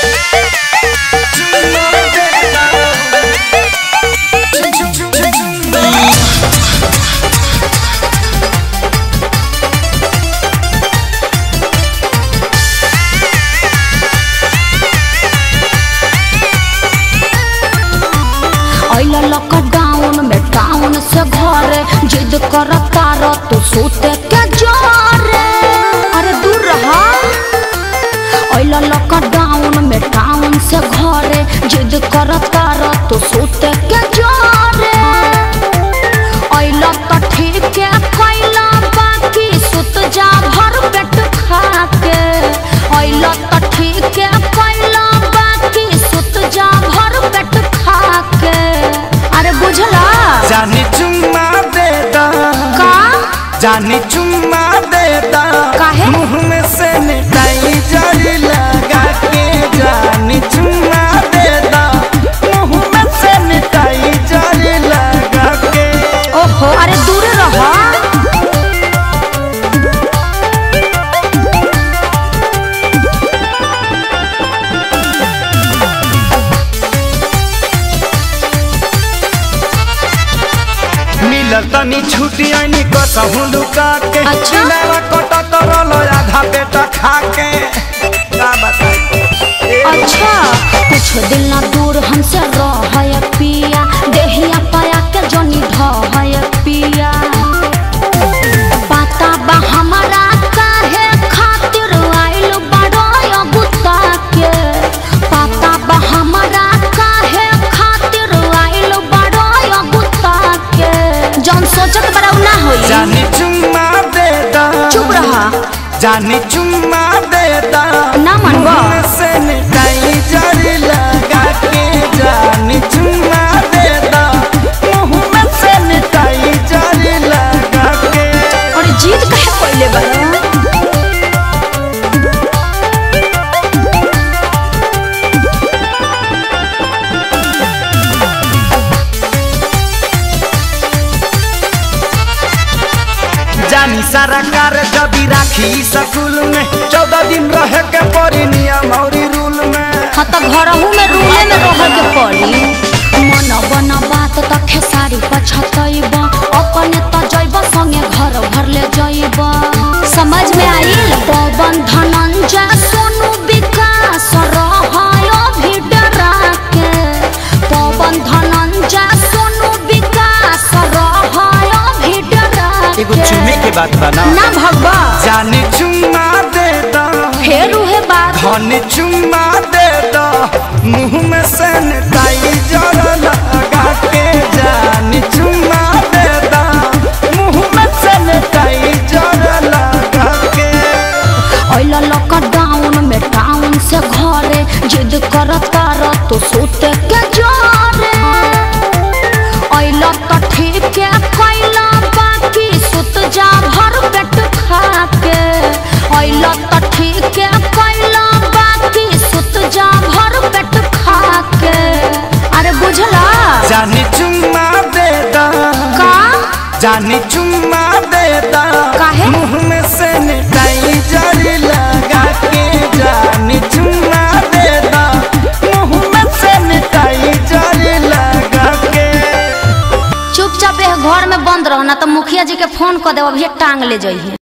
अइला लॉकडाउन में टाउन से घरे जिद कर तार तू सोते के जोरे अरे दूर रहा अइला लॉकडाउन में टाउन से घरे जिद कर तार तू सोते के जोरे अइला तो ठीक है कैला बाकी सुत जा भर पेट खा के अइला तो ठीक है कैला बाकी सुत जा भर पेट खा के अरे बुझला जानी चुम्मा दे दा का जानी चुम्मा दे दा काहे? मुंह में से मिठाई जड़ी लगा के जानी चुम्मा दे दा मुंह में से मिठाई जड़ी लगा के ओहो अरे दूर रहा मिलल तनी छुट्टी आईनी कसहू लुका के अच्छा? दिलवा कटा करल आधा पेटा खा के का बताई ए, अच्छा कुछ दिल ना दूर हमसे रह पिया देहिया पाया के जनी ढह पिया पता बा हमारा काहे खातिर आइल बड़ो गुत्ता के पता बा हमारा काहे खातिर आइल बड़ो गुत्ता के जौन सोचत बड़ा उ ना होई जानी चुम्मा दे दा चुप रहा जानी चुम्मा दे दा ना मनबा। मुंह में से मिठाई जड़ी लगा के जानी चुम्मा दे दा मुंह में से मिठाई जड़ी लगा के और जीत काहे पहले बड़ा जानी सारा कार जबी राखी स्कूल में चौदह दिन रहे के पड़ी नियम और रूल में हाँ तो घरहू में रूले में रह के पड़ी मन बन बात त खेसारी पछतैब अपने त जैब संगे घर भर ले जैब समझ में आइल पवन धनंजय सोनू विकास रहयो भी डरा के पवन धनंजय सोनू विकास रहयो भी डरा एगो के चुमे के बात बना ना भगवा जानी चुम्मा दे दा फेर उहे बात धनी चुम्मा दे दा मुंह में से मिठाई जड़ लगा के जानी चुम्मा दे दा मुंह में से मिठाई जड़ लगा के अइला लॉकडाउन में टाउन से घरे जिद कर तार तो सोते के जोरे अइला तो ठीक है कैला बाकी सुत जा भर पेट खा के अइला तो ठीक है कैला बाकी सुत जा भर पेट खा के अरे बुझला जानी चुम्मा दे दा का जानी चुम्मा दे दा काहे? मुंह में से मिठाई जड़ी लगा के जानी चुम्मा दे दा मुंह में से मिठाई जड़ी लगा के चुपचाप एह घर में बंद रहो ना तो मुखिया जी के फोन कर देव अभी टांग ले जाइए